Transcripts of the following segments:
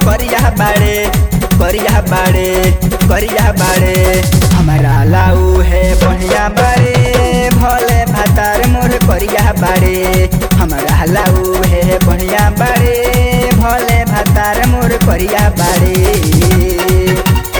करिया बाड़े करिया बाड़े करिया बाड़े हमारा लाऊ है बढ़िया बाड़े भले भातार मोर करिया बाड़े हमारा लाऊ है बढ़िया बाड़े भले भातार मोर करिया बाड़े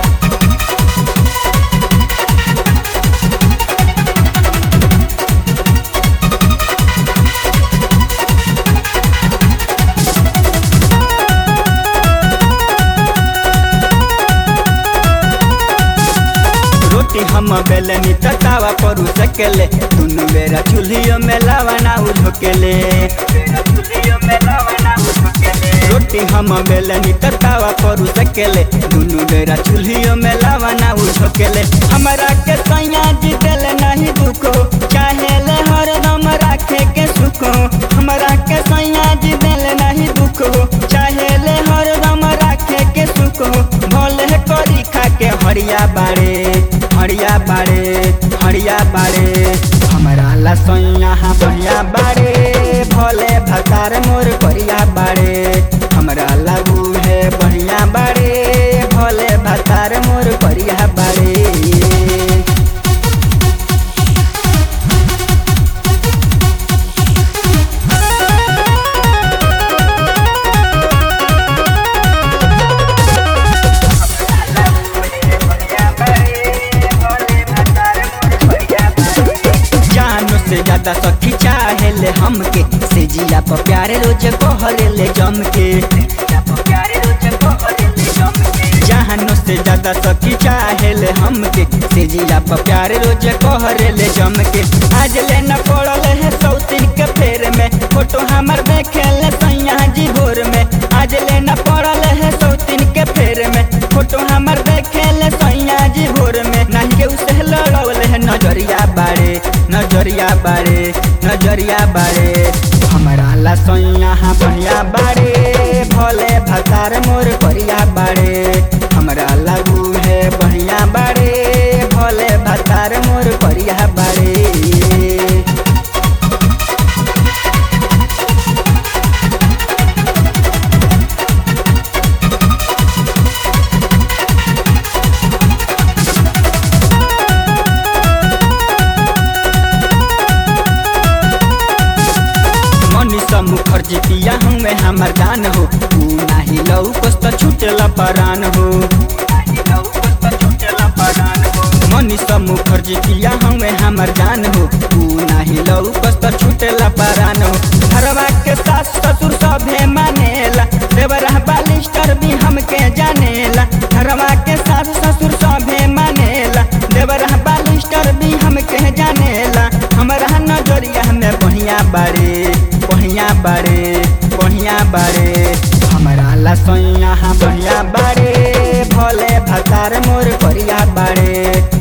रोटी हम बेलनी ततावा पर सकेले दुनु बेरा चूल्हियों में लावा ना उझोकेले रोटी हम बेलनी ततावा पर सकेले दुनु बेरा चूल्हियों में लावा ना उझोकेले हमरा के सैया जी दिल नहीं दुखो चाहे ले हरदम राखे के सुखो हमरा के सैया जी दिल नहीं दुखो चाहे ले हरदम राखे के सुखो भले करी खा के हरिया बाड़े हरिया बाड़े हरिया बाड़े हमारा लसैया हाँ बढ़िया बाड़े भले भतार मोर करिया बाड़े हमरा लागू है बढ़िया बाड़े भले भतार मोर करिया बाड़े जानो से ज्यादा सखी चाहे ले हमके से जिया पर प्यारे रोज कहले ले जम के जानो से ज्यादा सखी चाहे ले हमके से जिया पर प्यारे रोज कहले ले जम के आज ले न पड़ल है सौतीन के फेर में फोटो हमर देखे ले सैया जी भोर में आज ले न पड़ल है सौतीन के फेर में फोटो हमर देखे ले सैया जी भोर में नहीं के उसे लड़ल है नजरिया बाड़े नजरिया बाड़े नजरिया बाड़े हमारा लसैया हाँ बढ़िया बाड़े भले भतार मोर करिया बाड़े हमरा लागू है बढ़िया बाड़े भले भतार मोर करिया बाड़े मनीषा मुखर्जी पिया हमें हमर दान हो तू नाही लऊ कस्त छूटेला परान हो मनीषा मुखर्जी पिया हमें हमर जान हो तू नाही लऊ कस्त छूटेला परान हो घरवा के सास ससुर सभे मानेला देवरा बालिस्टर भी हमके जानेला घरवा के सास ससुर सभे मानेला देवरा बालिस्टर भी हमके जानेला हमरा नजरिया में बढ़िया बाड़े बढ़िया बाड़े बढ़िया बाड़े हमारा लसैया हाँ बढ़िया बाड़े भले भतार मोर करिया बाड़े